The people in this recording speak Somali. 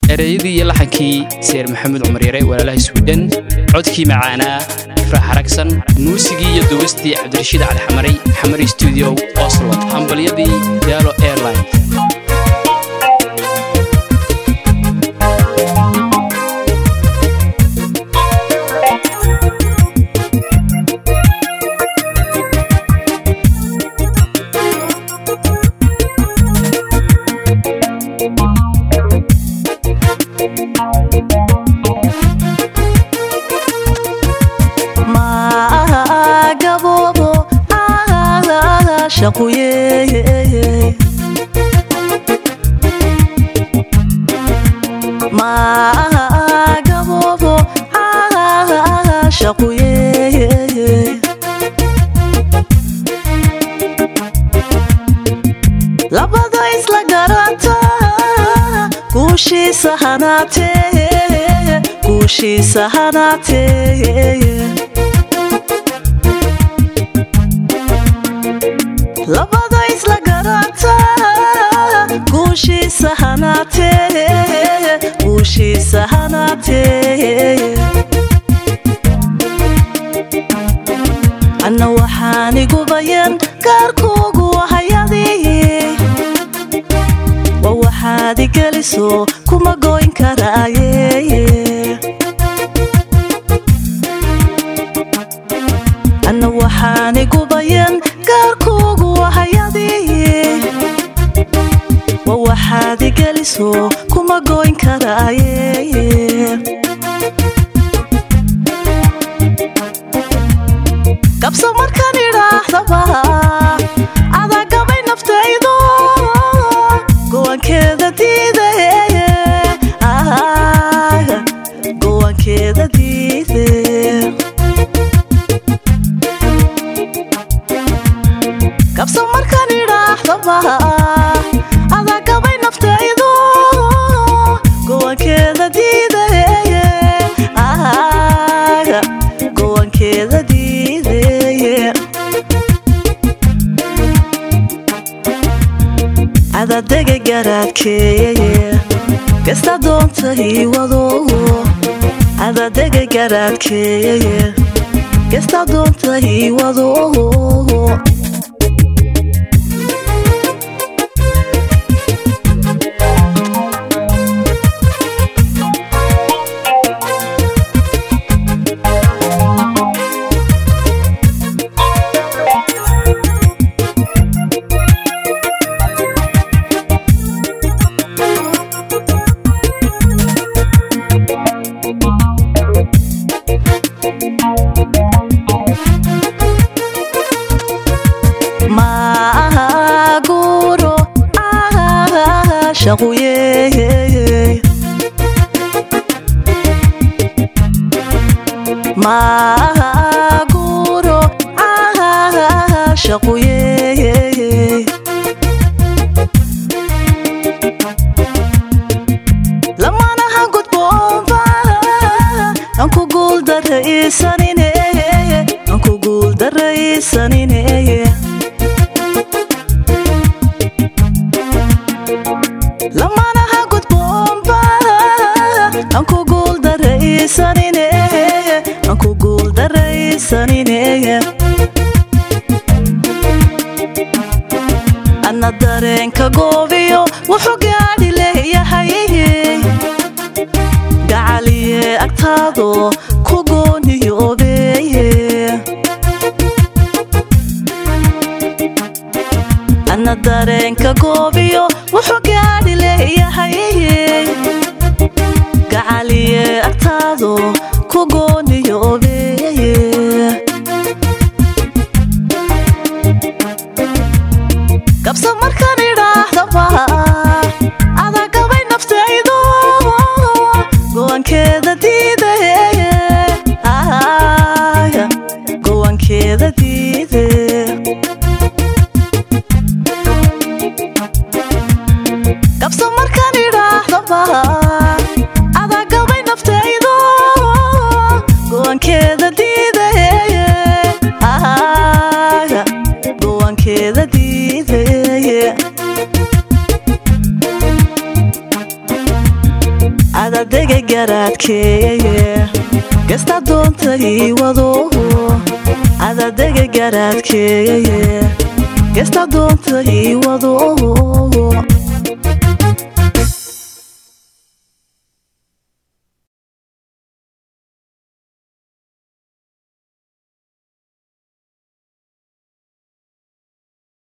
ereyadii iyo laxankii seer maxamed cumar yare walaalaha swidhen codkii macaanaa ifraax haragsan muusigii iyo duubistii cabdirashiid cali xamaray xamari stuudio oslo hambalyadii daalo airline labada isla garanta guushiisa hanaatee guushiisa hanaatee labada isla garanta guushiisa hanaatee guushiisa hanaatee anna waxaan igu bayan gaarkuugu hayadii wa waxaad igeliso kuma goyn karaaye anna waxaan igu bayan gaarkuugu hayadii wa waxaad igeliso kuma goyn karaaye kabso markaan idhaahdaba adaa gabay naftaydo gowankeeda diide gowankeeda diide kabso markaan idhaahdaba adaa gabay naftaydo gowankeeda diide gowankeeda diide adadega garaadkeeye gasta doonta ii wado adadega garaadkeeye gasta doonta ii wado maguro shaquye maguro shaquye lamanaha gudboonba anku guuldaraysanine anku guuldaraysanine lamanaha gudboonba anku guuldaraysanine anku guuldaraysanine adna dareenka goobiyo wuxuu gaadhi leeyahay gacaliye agtaado ku gooniyoobeeye adna dareenka goobiyo wuxuu gaadhi leeyahay gacaliye agtaado ku gooniyoobeeye kabso markaan idhaahdaba adaa gabay naftaydo gowankeeda diide gowankeeda diide kabso markaan idhaahdaba adaa gabay naftaydo adadega garaadkeeye gesta doonta ii wado adadega garaadkeeye gesta doonta ii wado